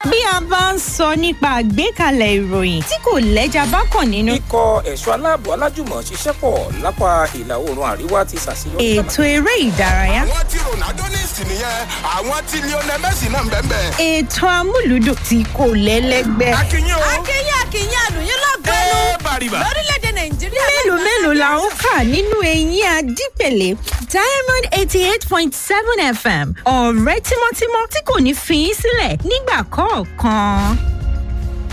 bí a bá ń sọ nípa àgbékalẹ̀ ìròyìn tí kò lẹ́jà bákan nínú. ikọ̀ ẹ̀ṣọ́ aláàbò alájùmọ̀ ṣiṣẹ́ pọ̀ lápá ìlà oòrùn àríwá ti ṣàṣeyọrí. ètò eré ìdárayá. àwọn tí ronaldo ní ìsìn nìyẹn àwọn tí lionel messi náà ń bẹ́ẹ̀ bẹ́ẹ̀. ètò amúlùdùn tí kò lẹ́lẹ́gbẹ́. akínyìn o. akínyìn akínyìn àlùyìn lọ́gbẹ́nu ẹ bàrìbà. lórílẹ̀‐èdè nàìjíríà. mélòó mélòó la ń kà nínú eyín adípèlé diamond eighty eight point seven fm ọ̀rẹ́ tímọ́tímọ́ tí kò ní fi í sílẹ̀ nígbà kọ̀ọ̀kan.